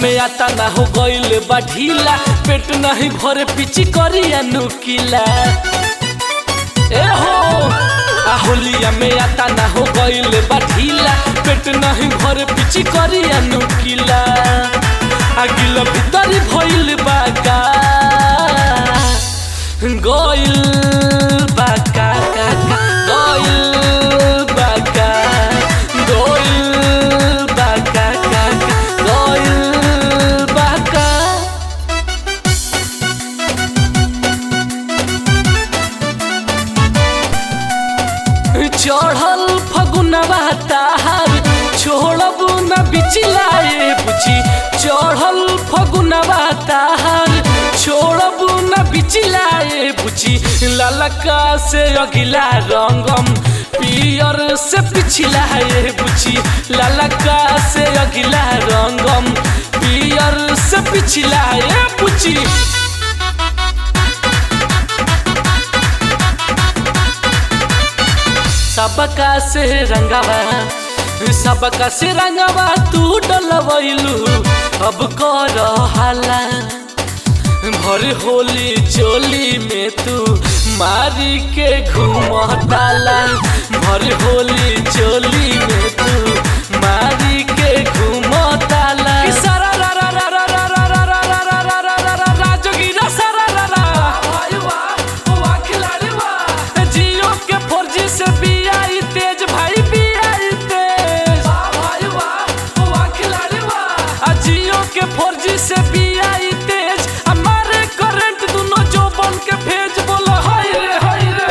में आता ना हो गईल बा ढीला पेट नहीं भरे पिची करिया नुकीला ए हो आ होलिया में आता ना हो गईल बा ढीला पेट नहीं भरे पिची करिया नुकीला आ गिल भीतरी भइल बा का गईल बा का का का गईल बा का गईल बा का का का गईल बा का चढ़ल फगुनवा ताहार छोड़ब न बिचिलाए बुझी चढ़ल फगुनवा ताहार छोड़ब न बिचिलाए बुझी ललका से अगिला रंगम पियर से पिछलाए बुझी ललका से अगिला रंगम पियर से पिछलाए बुझी सबका से रंगवा सबका से रंगवा तू डलवैलू अब कर हाला भर होली चोली में तू मारी के घूमताला भर होली चोली में तू मारी के घूमताला कि सारा रा रा रा रा रा रा रा रा रा रा रा रा रा रा रा जोगिरा सारा रा रा भाई वाह वाह खिलाड़ी वाह जियो के फोरजी से बियाई तेज भाई बियाई तेज भाई वाह वाह खिलाड़ी वाह जियो के फोरजी से बियाई तेज हमारे करंट दोनों जो बन के भेज बोलो हाय रे हाय रे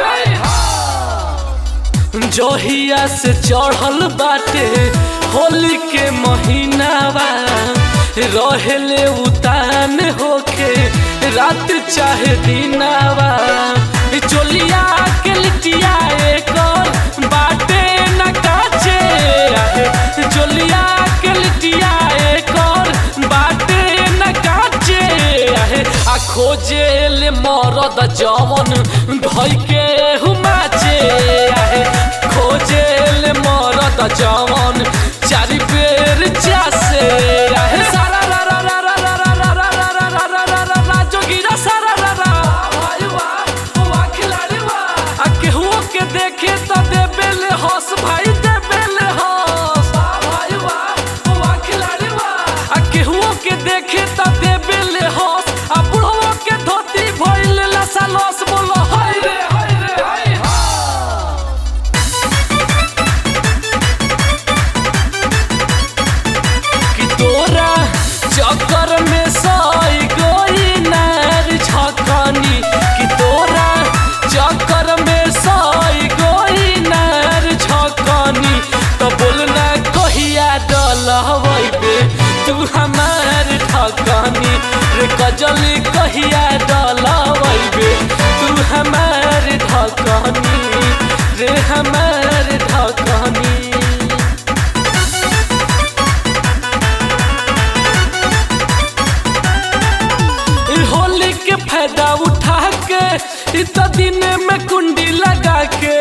हाय जोहिया से चढ़ल बाटे होली के महीनावा रहेले उतान होके रात चाहे दिनावा चोलिया के लिटिया एकर बाटे न काचे आहे चोलिया के लिटिया एकर बाटे न काचे आहे आ खोजे ले मरद जवन धई के हुमाचे आहे खोजे ले मरद जवन चारि बेर चासे आहे सारा रा रा रा रा रा रा रा रा रा रा रा रा रा रा जोगिरा सारा रा रा भाई वाह वाह खिलाड़ी वाह आ केहू के देखे त देबे ले हंस भाई देबे ले हंस भाई वाह वाह खिलाड़ी वाह आ केहू के देखे त देबे ले हंस आ बुढ़वा के धोती भइल लसा लस बोलो हाय रे हाय रे हाय कि तोरा चक्कर में सई गोई नार झकनी कि तोरा चक्कर में सई गोई नार झकनी तो बोलना कहिया डलबे तू हमार ठकनी रे कजली कहिया डलबे तू हमार ठकनी रे हमार ठकनी इ होली के फायदा उठा के इत दिन में कुंडी लगा के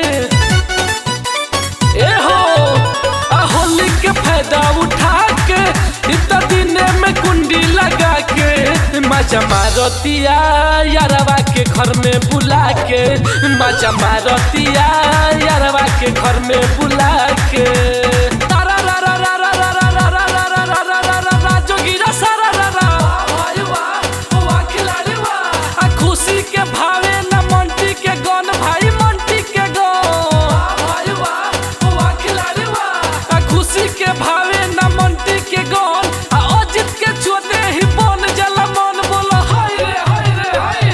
ए हो आ होली के फायदा उठा के इत दिन में कुंडी लगा के मजा मारतिया यारवा के घर में बुला के मजा मारतिया यारवा के घर में बुला के तारा रा रा रा रा रा रा रा रा रा रा रा रा रा रा जोगिरा सारा रा रा भाई वाह वाह खिलाड़ी वाह आ खुशी के भावे न मंटी के गन भाई मंटी के गन भाई वाह वाह खिलाड़ी वाह आ खुशी के भावे न मंटी के गन आ अजित के छोटे ही बन जला मन बोलो हाय रे हाय रे हाय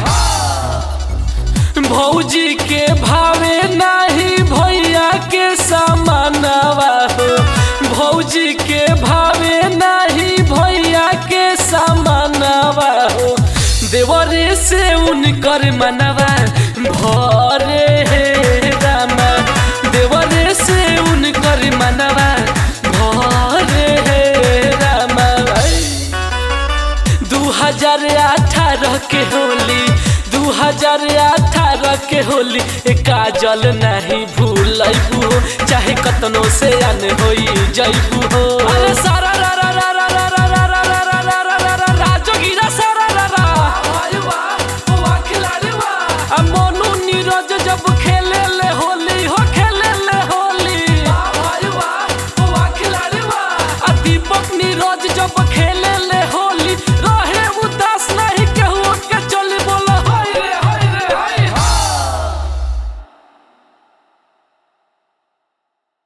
भौजी के भावे नाही भैया के समानवा हो भौजी के भावे नाही भैया के समानवा हो देवरे से उनकर मनवा भरे हे रामा देवरे से उनकर मनवा भरे हे रामा दू हजार अठारह के होली दू हजार अठारह के होली ए काजल नहीं भूलबू चाहे कतनो से अन होई जैबू हो अरे सारा रा रा रा रा रा रा रा रा रा जब खेले